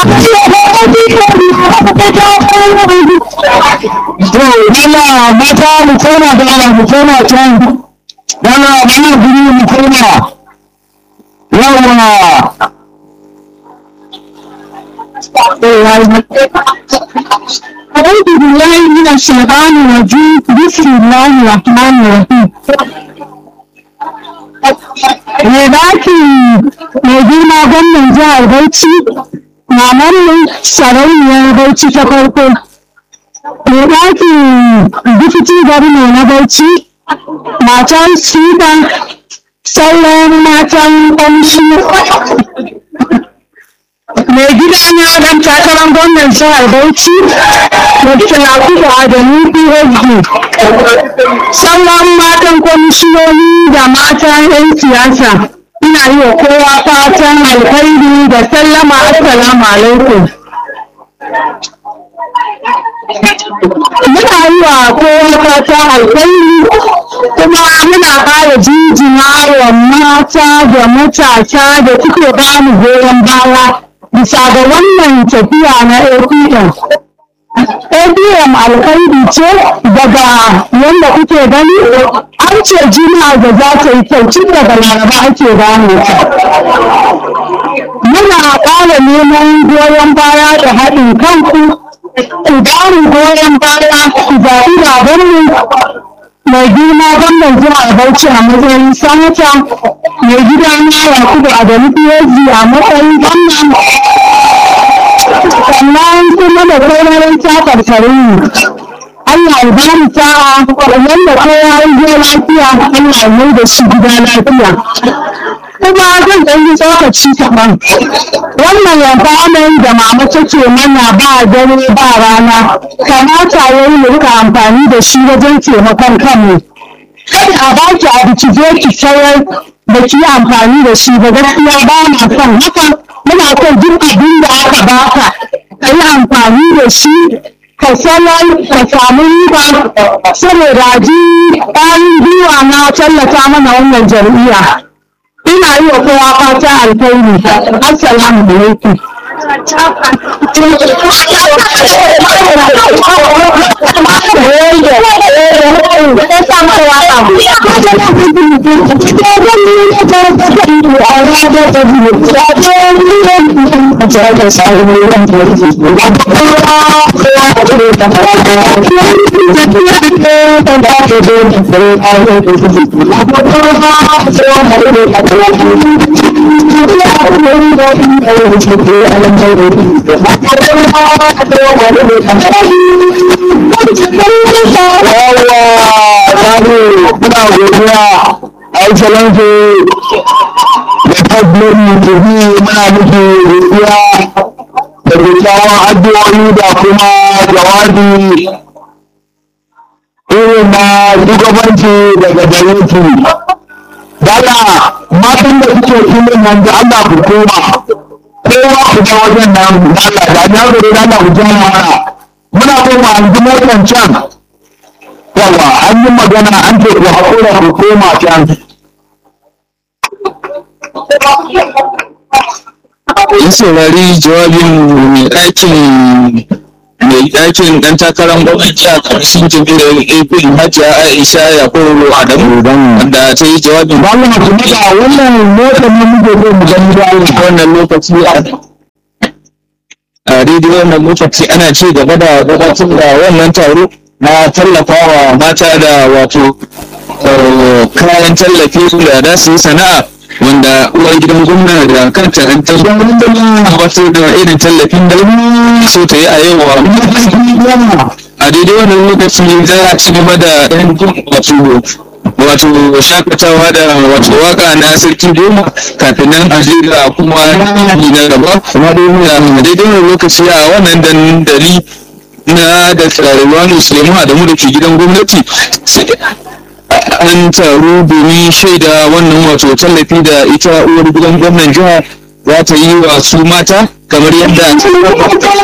to dala mata mu koma dala mu koma can dala mana guri mu koma yawa أعوذ بالله من الشيطان الرجيم بسم الله الرحمن الرحيم Me baki mai girma gwamnan jihar Bauchi, mamar sarauniyar Bauchi ta farko. Me baki difiti gwamna na Bauchi, matan Sida, sauran matan ƙamshi mai gida na dan takarar gwamnan jihar Bauchi Dr. Yakubu Adamu PhD sauran matan kwamishinoni da matan 'yan siyasa ina yi wa kowa fatan alkhairi da sallama assalamu alaikum muna yi wa kowa fatan alkhairi kuma muna ƙara jinjina wa mata da matasa da suke bamu goyon baya bisa ga wannan tafiya na APM. APM alkhairi ce daga yadda kuke gani an ce juma'a da za ta yi kyau tun daga laraba ake gane ta. Muna ƙara neman goyon baya da haɗin kanku, ku bamu goyon baya ku zaɓi babanmu mai girma gwamnan jihar Bauchi a matsayin sanata mai gida na Yakubu Adamu PhD a matsayin gwamnan sannan kuma da sauran takarkarin Allah ya ba mu sa'a wanda kowa ya je lafiya Allah ya mai da shi gida lafiya kuma zan ɗan yi tsokaci kaɗan wannan yanfanin da mama take mana ba dare ba rana kamata ya yi rika amfani da shi wajen taimakon kanmu kada a baki abu ki je ki sayar da ki yi amfani da shi ba gaskiya ba na son haka muna son duk abin da aka baka ka yi amfani da shi ka sanar ka samu riba saboda ji ƙwarin gwiwa na tallata mana wannan jam'iyya ina yi wa kowa fata alkhairi assalamu alaikum muna godiya excellency da tabbiri da bi muna muke godiya da kyakkyawan addu'o'i da kuma jawabi irin na shugabanci daga gare ki dala matan da suke filin nan da Allah ku koma kowa ku ga wajen nan da Allah da ya gode da Allah ku jama mana muna koma an ji motan can yawa an yi magana an ce ku haƙura ku koma can in saurari jawabin mai ɗakin mai ɗakin ɗan takarar gwamnati a ƙarshen jami'ar apin hajiya aisha yakubu adamu wanda ta yi jawabin ba mu ku da wannan motar ne muke so mu gani da Allah wannan lokaci a a daidai wannan lokaci ana ci gaba da gabatar da wannan taro na tallafawa mata da wato eh, kayan tallafi da za su yi sana'a wanda uwar gidan gwamna da kanta in ta zo gabatar da irin tallafin da so ta yi a yau wa a daidai wannan lokaci za a ci gaba da ɗan wato wato shakatawa da wato waka na sarki goma kafin nan a je ga kuma yi na gaba kuma dai a daidai wannan lokaci a wannan dandali na da Rilwanu Suleiman Adamu da ke gidan gwamnati sai an taru domin shaida wannan wato tallafi da ita uwar gidan gwamnan jiha za ta yi wa su mata kamar yadda